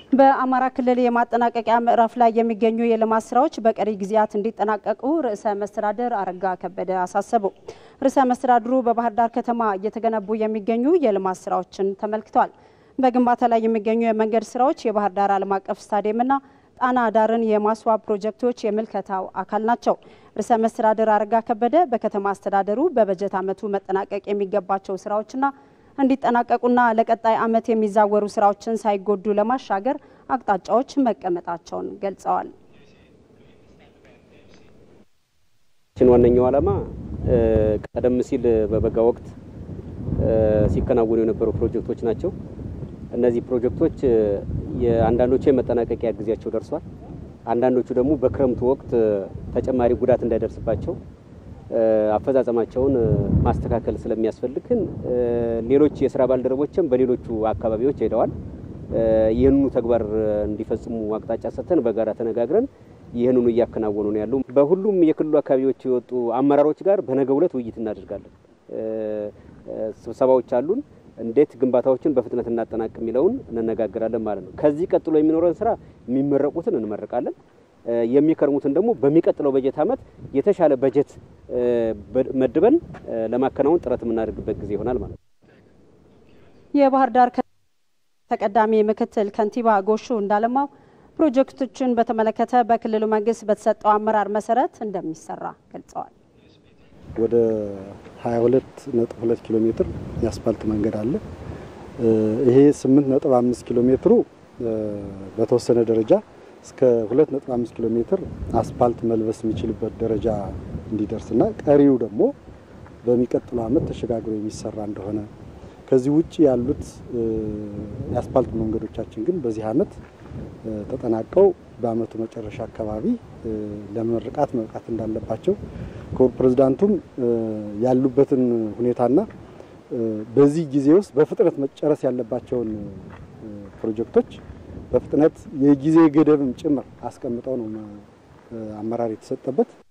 በአማራ ክልል የማጠናቀቂያ ምዕራፍ ላይ የሚገኙ የልማት ስራዎች በቀሪ ጊዜያት እንዲጠናቀቁ ርዕሰ መስተዳድር አረጋ ከበደ አሳሰቡ። ርዕሰ መስተዳድሩ በባህር ዳር ከተማ እየተገነቡ የሚገኙ የልማት ስራዎችን ተመልክተዋል። በግንባታ ላይ የሚገኙ የመንገድ ስራዎች የባህር ዳር ዓለም አቀፍ ስታዲየምና ጣና ዳርን የማስዋብ ፕሮጀክቶች የምልከታው አካል ናቸው። ርዕሰ መስተዳድር አረጋ ከበደ በከተማ አስተዳደሩ በበጀት ዓመቱ መጠናቀቅ የሚገባቸው ስራዎችና እንዲጠናቀቁና ለቀጣይ ዓመት የሚዛወሩ ስራዎችን ሳይጎዱ ለማሻገር አቅጣጫዎች መቀመጣቸውን ገልጸዋል። ዋነኛው ዓላማ ቀደም ሲል በበጋ ወቅት ሲከናወኑ የነበሩ ፕሮጀክቶች ናቸው። እነዚህ ፕሮጀክቶች የአንዳንዶቹ የመጠናቀቂያ ጊዜያቸው ደርሷል። አንዳንዶቹ ደግሞ በክረምቱ ወቅት ተጨማሪ ጉዳት እንዳይደርስባቸው አፈጻጸማቸውን ማስተካከል ስለሚያስፈልግን ሌሎች የስራ ባልደረቦችም በሌሎቹ አካባቢዎች ሄደዋል። ይህንኑ ተግባር እንዲፈጽሙ አቅጣጫ ሰጥተን በጋራ ተነጋግረን ይህንኑ እያከናወኑ ነው ያሉ። በሁሉም የክልሉ አካባቢዎች የወጡ አመራሮች ጋር በነገው ዕለት ውይይት እናደርጋለን። ስብሰባዎች አሉን። እንዴት ግንባታዎችን በፍጥነት እናጠናቅ የሚለውን እንነጋገራለን ማለት ነው። ከዚህ ቀጥሎ የሚኖረን ስራ የሚመረቁትን እንመርቃለን የሚከርሙትን ደግሞ በሚቀጥለው በጀት ዓመት የተሻለ በጀት መድበን ለማከናወን ጥረት የምናደርግበት ጊዜ ይሆናል ማለት ነው። የባህር ዳር ተቀዳሚ ምክትል ከንቲባ ጎሹ እንዳለማው ፕሮጀክቶችን በተመለከተ በክልሉ መንግስት በተሰጠው አመራር መሰረት እንደሚሰራ ገልጸዋል። ወደ 22.2 ኪሎ ሜትር የአስፋልት መንገድ አለ። ይሄ 8.5 ኪሎ ሜትሩ በተወሰነ ደረጃ እስከ 2.5 ኪሎ ሜትር አስፋልት መልበስ የሚችልበት ደረጃ እንዲደርስና ቀሪው ደግሞ በሚቀጥለው ዓመት ተሸጋግሮ የሚሰራ እንደሆነ ከዚህ ውጭ ያሉት የአስፋልት መንገዶቻችን ግን በዚህ ዓመት ተጠናቀው በዓመቱ መጨረሻ አካባቢ ለምርቃት መብቃት እንዳለባቸው ክቡር ፕሬዝዳንቱም ያሉበትን ሁኔታና በዚህ ጊዜ ውስጥ በፍጥነት መጨረስ ያለባቸውን ፕሮጀክቶች በፍጥነት የጊዜ ገደብም ጭምር አስቀምጠው ነው አመራር የተሰጠበት።